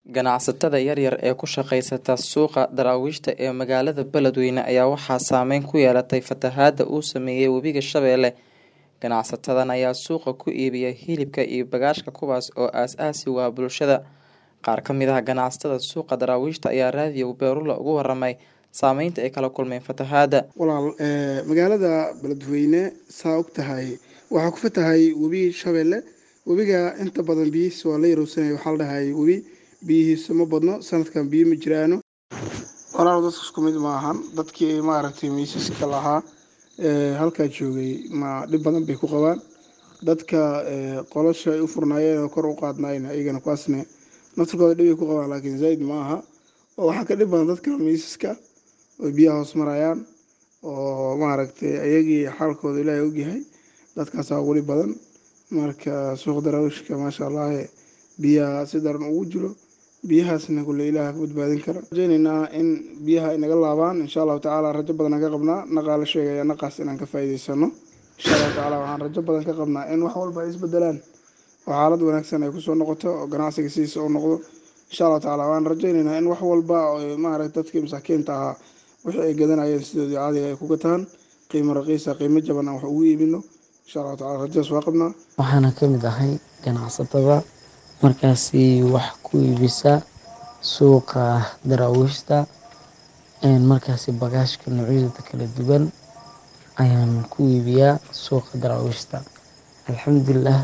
Ganacsatada yaryar ee ku shaqeysta suuqa daraawiishta ee magaalada Beledweyne ayaa waxaa saameyn ku yeelatay fatahaada uu saameeyay webiga Shabeelle. Ganacsatadan ayaa suuqa ku iibiya hilibka iyo bagaashka kuwaas oo aasaasi u ah bulshada. Qaar ka mid ah ganacsatada suuqa daraawiishta ayaa raadiyo Beerula uga waramay saameynta ay kala kulmeen fatahaada. walaal ee magaalada beledweyne saa og tahay waxaa ku fatahay webi shabeelle webiga inta badan biyihiisa waa la yarowsanaya waxaa la dhahay webi biyihiisa ma badno sanadkan biyo ma jiraano walaal dadka isku mid ma ahan dadkii maaragtay miisaska lahaa ee halkaa joogay ma dhib badan bay ku qabaan dadka ee qolasha ay u furnaayeen oo kor u qaadnaayeen iyagana kuwaasne naftirkooda dhib ay ku qabaan laakiin zaid ma aha oo waxaa ka dhib badan dadka miisaska oo biyaha hoos marayaan oo maaragtay ayagii xaalkooda ilaahay ogyahay dadkaasaa ugu dhib badan marka suuq daraawiishka maasha allah biyaha si daran ugu jiro biyahaasna kulle ilaaha ka badbaadin kara rajaynaynaa in biyaha ay naga laabaan insha allahu tacaala rajo badan aan ka qabnaa naqaa la sheegaya naqaas inaan ka faa'iidaysano insha allahu tacaala waxaan rajo badan ka qabnaa in wax walba ay isbedelaan oo xaalad wanaagsan ay kusoo noqoto oo ganacsiga sidiisa u noqdo insha allahu tacaala waan rajaynaynaa in wax walba oo maaragtay dadkii masaakiinta ahaa wixii ay gadanayeen sidoodii caadiga ay ku gataan qiimo raqiisa qiimo jaban aan wax ugu iibino insha allahu tacala rajadaas waa qabnaa waxaana ka mid ahay ganacsatada markaasi wax ku iibisa suuqa daraawiishta markaasi bagaashka noocyada kala duwan ayaan ku iibiyaa suuqa daraawiishta alxamdulilah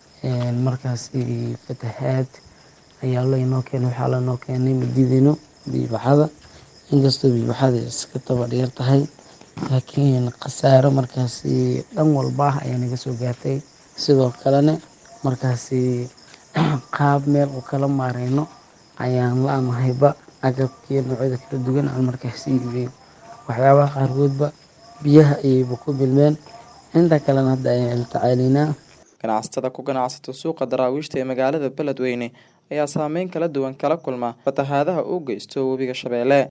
markaasi fatahaad ayaa laynoo keenay waxaa lanoo keenay madiidino biibaxada inkastoo biibaxada iska taba dheer tahay laakiin khasaaro markaasi dhan walba ah ayaa naga soo gaartay sidoo kalena markaasi qaab meel u kala maareyno ayaan la-aanahayba agabkii noocyada kala duwan aan markaasi iibiyey waxyaabaha qaarkoodba biyaha ayayba ku bilmeen inta kalena hadda ayaan la tacaalaynaa ganacsatada ku ganacsata suuqa daraawiishta ee magaalada Beledweyne ayaa saameyn kala duwan kala kulma fatahaadaha uu geysto webiga Shabeelle